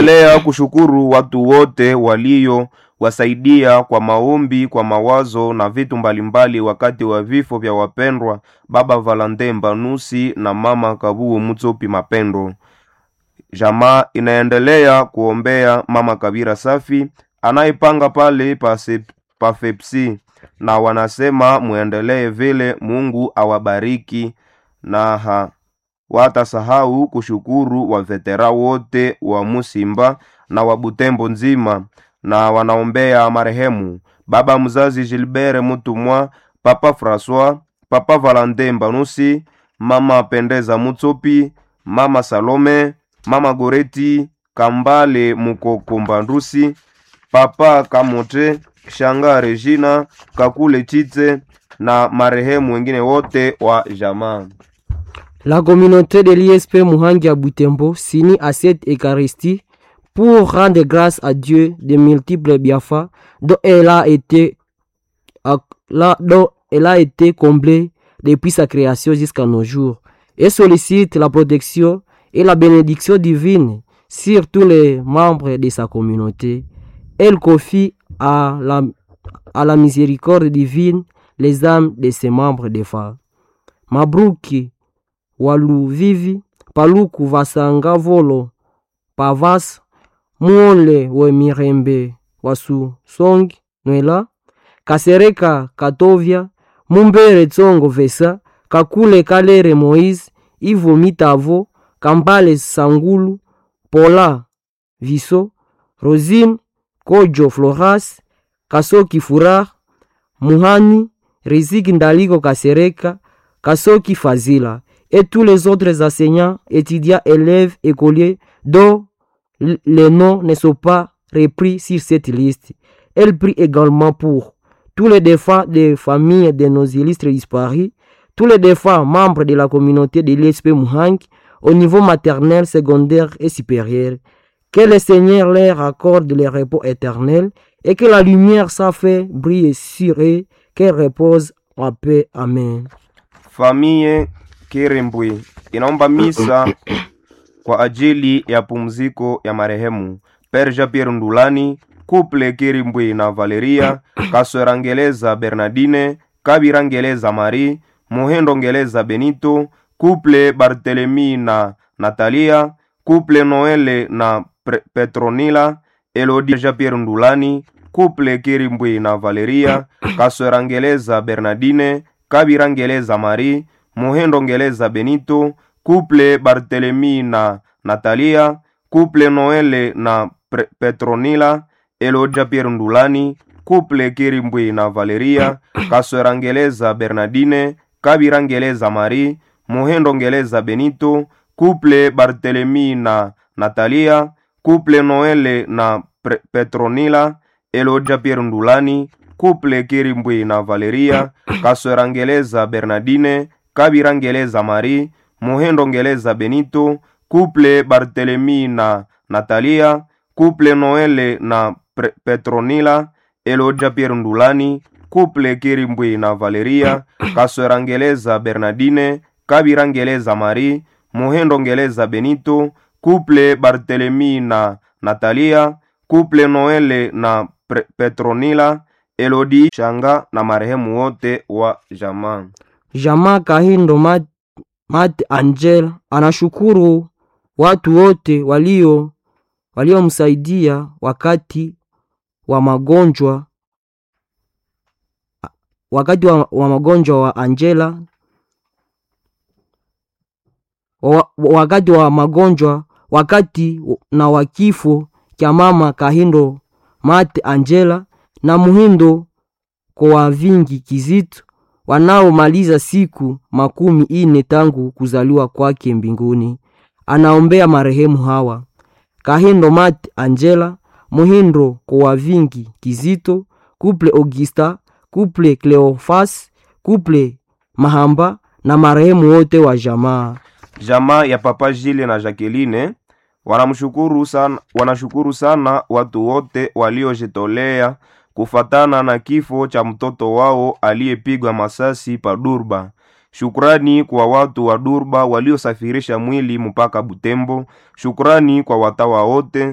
Inaendelea kushukuru watu wote walio wasaidia kwa maombi, kwa mawazo na vitu mbalimbali wakati wa vifo vya wapendwa Baba Valentin Mbanusi na Mama Kabuo Mutsopi Mapendo. Jamaa inaendelea kuombea Mama Kabira Safi anayepanga pale pa sep- pa Fepsi, na wanasema muendelee vile, Mungu awabariki na ha, watasahau kushukuru wavetera wote wa Musimba na wa Butembo nzima, na wanaombea marehemu baba mzazi Gilbert Mutumwa, papa Francois, papa Valentin Mbanusi, mama Pendeza Mutsopi, mama Salome, mama Goreti Kambale Mukoko Mbandusi, papa Kamote, shanga Regina Kakule Chitse na marehemu wengine wote wa jamaa. La communauté de l'ISP Muhangi à Butembo s'unit à cette Eucharistie pour rendre grâce à Dieu de multiples bienfaits dont elle a été, à- là- dont elle a été comblée depuis sa création jusqu'à nos jours et sollicite la protection et la bénédiction divine sur tous les membres de sa communauté. Elle confie à la, à la miséricorde divine les âmes de ses membres de femmes. Mabruki waluvivi paluku vasanga volo pavasa muole we mirembe wasu songi nwela kasereka katovya mumbere tsongo vesa kakule kalere moise ivo mitavo kambale sangulu pola viso rosine kojo floras kasoki furar muhani riziki ndaliko kasereka kasoki fazila et tous les autres enseignants, étudiants, élèves, écoliers dont l- les noms ne sont pas repris sur cette liste. Elle prie également pour tous les défunts des familles de nos illustres disparus, tous les défunts membres de la communauté de l'ISP Muhang au niveau maternel, secondaire et supérieur. Que le Seigneur leur accorde le repos éternel et que la lumière sans fait brille sur eux, qu'elle repose en paix. Amen. Famille Kirembwe inaomba misa kwa ajili ya pumziko ya marehemu Perja Pierre Ndulani, Couple Kirimbwe na Valeria, Kaswera Ngeleza Bernardine, Kabira Ngeleza Marie, Muhendo Ngeleza Benito, Couple Barthelemy na Natalia, Couple Noele na Pre- Petronila, Elodie Jean Pierre Ndulani, Couple Kirimbwe na Valeria, Kaswera Ngeleza Bernardine, Kabira Ngeleza Marie, Muhendo Ngeleza Benito, Couple Barthelemy na Natalia, Couple Noele na Pre- Petronila, Elodia Pierre Ndulani, Couple Kirimbwe na Valeria, Kaswera Ngeleza Bernardine, Kabira Ngeleza Marie, Muhendo Ngeleza Benito, Couple Barthelemy na Natalia, Couple Noele na Pre- Petronila, Elodia Pierre Ndulani, Couple Kirimbwe na Valeria, Kaswera Ngeleza Bernardine, Kabira Ngeleza Marie, Muhendo Ngeleza Benito, Couple Barthelemy na Natalia, Couple Noele na Pre- Petronila, Elodia Pierre Ndulani, Couple Kirimbwe na Valeria, Kaswera Ngeleza Bernardine, Kabira Ngeleza Marie, Muhendo Ngeleza Benito, Couple Barthelemy na Natalia, Couple Noele na Pre- Petronila, Elodi Shanga na marehemu wote wa jamaa. Jamaa Kahindo Mat, Mat Angel anashukuru watu wote walio waliomsaidia wakati wa magonjwa wakati wa, wa magonjwa wa Angela wa, wakati wa magonjwa wakati na wa kifo cha mama Kahindo Mat Angela na Muhindo kwa vingi kizito wanaomaliza siku makumi ine tangu kuzaliwa kwake mbinguni. Anaombea marehemu hawa Kahindo Mat Angela, Muhindo kwa vingi Kizito, Kuple Augusta, Kuple Cleofas, Kuple Mahamba na marehemu wote wa jamaa. Jamaa ya Papa Jile na Jacqueline wanamshukuru sana, wanashukuru sana watu wote waliojitolea kufatana na kifo cha mtoto wao aliyepigwa masasi pa Durba. Shukrani kwa watu wa Durba waliosafirisha mwili mpaka Butembo. Shukrani kwa watawa wote